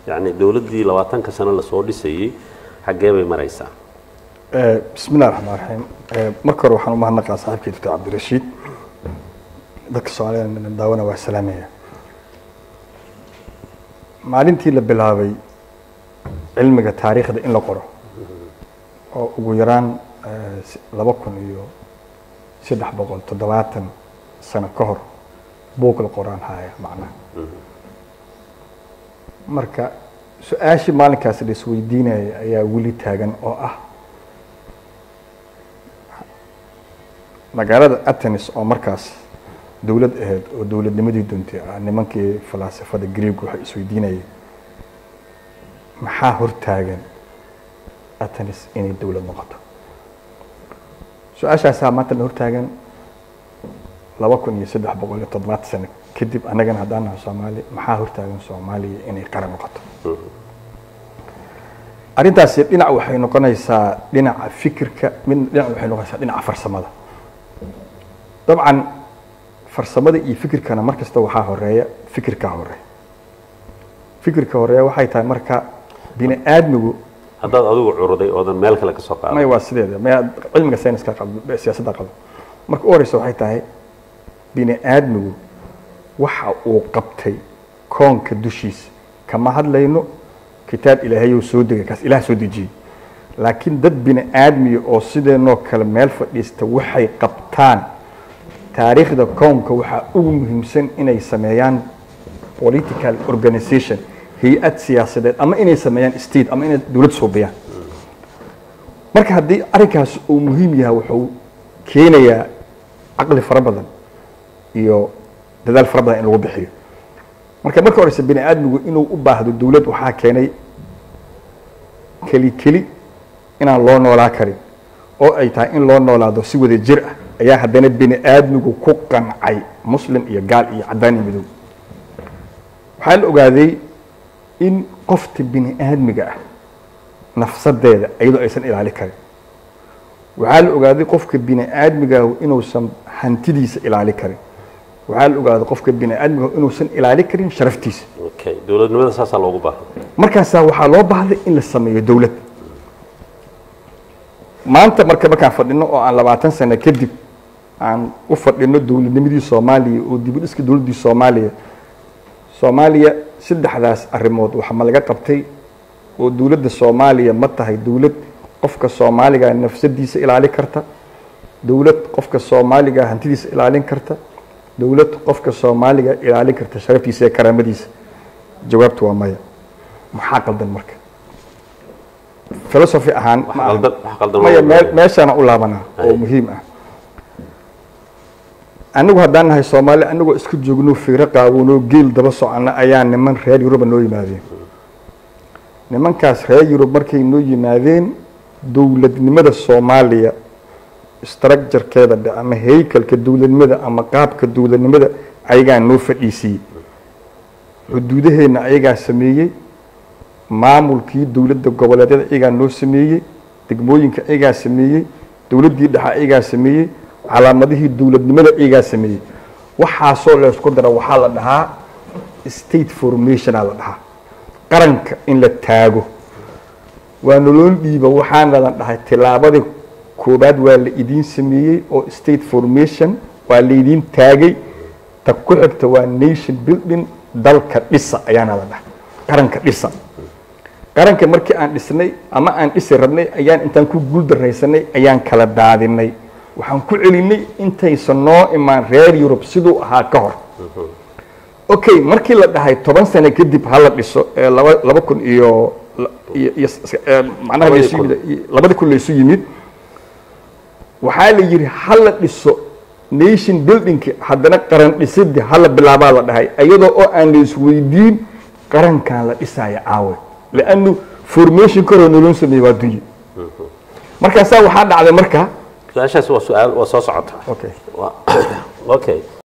yacni dowladdii labaatanka sano lasoo dhisayey xaggee bay maraysaa bismi illahi raxmaan raxiim marka hore waxaan u mahadnaqaa saaxiibkii doctor cabdirashiid dadka soomaalida daawana waa salaamaya maalintii la bilaabay cilmiga taariikhda in la qoro oo ugu yaraan laba kun iyo saddex boqol toddobaatan sano ka hor buug la qoraan haya macnaha marka su-aashii maalinkaas la isweydiinaya ayaa weli taagan oo ah magaalada atenis oo markaas dowlad ahayd oo dowladnimadii duntay ah nimankii falaasafada greeg waxay isweydiinayeen maxaa hortaagan atenis inay dowlad noqoto su-aashaasaa maanta na hortaagan laba kun iyo saddex boqol iyo toddobaatan sano kadib annagana haddaan nahay soomaali maxaa hortaagan soomaaliya inay qaran noqoto arrintaasi dhinac waxay noqonaysaa dhinaca fikirka mid dhinac waxay noqonaysaa dhinaca farsamada dabcan farsamada iyo fikirkana mar kasta waxaa horeeya fikirkaa horeeya fikirka horeeya waxay tahay marka bini aadmigu haddaad adigu curuday oodan meel kale ka soo may qaadan waa sideeda may cilmiga sayniska qabo siyaasadda qabo marka u horeysa waxay tahay bini aadmigu waxa uu qabtay koonka dushiisa kama hadlayno kitaab ilaahayou soo degay kaas ilaah soo dejiyey laakiin dad bini aadmiya oo sideenoo kale meel fadhiista waxay qabtaan taariikhda koonka waxaa ugu muhiimsan inay sameeyaan political organization hay-ad siyaasadeed ama inay sameeyaan state ama inay dowlad suubiyaan marka haddii arrinkaas uu muhiim yahay wuxuu keenayaa caqli fara badan iyo dadaal fara badan in lagu bixiyo marka marka horeyse bini aadmigu inuu u baahdo dowlad waxaa keenay keli keli inaan loo noolaa karin oo ay tahay in loo noolaado si wada jir ah ayaa haddana bini aadmigu ku qancay muslim iyo gaal iyo caddaan iyo midow waxaa la ogaaday in qofta bini aadmiga ah nafsadeeda iyadoo aysan ilaali karin waxaa la ogaaday qofka bini aadmigaah inuusan hantidiisa ilaali karin waxaa la ogaaday qofka bini aadmigaah inuusan ilaali karin sharaftiisa okay dowladnimada saasaa loogu baahan markaasaa waxaa loo baahday in la sameeyo dowlad maanta marka markaan fadhino oo aan labaatan sano kadib aan u fadhino dowladnimadii soomaaliya oo dib u dhiska dowladdii soomaaliya soomaaliya saddexdaas arrimood waxa ma laga qabtay oo dowladda soomaaliya ma tahay dowlad qofka soomaaliga nafsadiisa ilaali karta dowlad qofka soomaaliga hantidiisa ilaalin karta dowlad qofka soomaaliga ilaalin karta sharaftiisa iyo karaamadiisa jawaabtu waa maya maxaa qaldan marka philosophy ahaan wax ma aha. qaldan wax qaldan maya waa meel- meeshaana u laabanaa oo Ay. muhiim ah anigu haddaan nahay soomaali anagoo isku joogno fiiro qaawanoo geel daba socona ayaa niman reer yuruba noo yimaadeen nimankaas reer yurub markay noo yimaadeen dowladnimada soomaaliya structurekeeda dhe ama heykalka dowladnimada ama qaabka dowladnimada ayagaa noo fadhiisiiyey xuduudaheenna ayagaa sameeyey maamulkii dowladda goboleedyada ayagaa noo sameeyey degmooyinka ayagaa sameeyey dowladdii dhexe ayagaa sameeyey calaamadihii dowladnimada ayagaa sameeyey waxaasoo la isku dara waxaa la dhahaa state formationa la dhahaa qaranka in la taago waa nolol dhiiba waxaana la dhahay tilaabadii koobaad waa la idiin sameeyey oo state formation waa laydiin taagay ta ku xigta waa nation building dalka dhisa ayaana la dhahay qaranka dhisa qaranka markii aan dhisnay ama aan dhisi rabnay ayaan intaan ku guuldaraysanay ayaan kala daadinay waxaan ku celinay intaysan noo imaan reer yurub siduu ahaa ka hor okay markii la dhahay toban sano kadib hala dhiso ee laba laba kun iyo iyo iyo ee, macnaha Labadii laysu kun. yimid labadii kun laysu yimid waxaa la yidhi hala dhiso nation buildingki haddana qaran dhisidii hala bilaabaa la dhahay iyadoo oo aan la isweydiin qarankan la dhisaya caawe lannu formation koroo nolon sameeye waa dunye markaasaa waxaa dhacday marka su-aashaas waa su-aal waa soo socota okay Waa- okay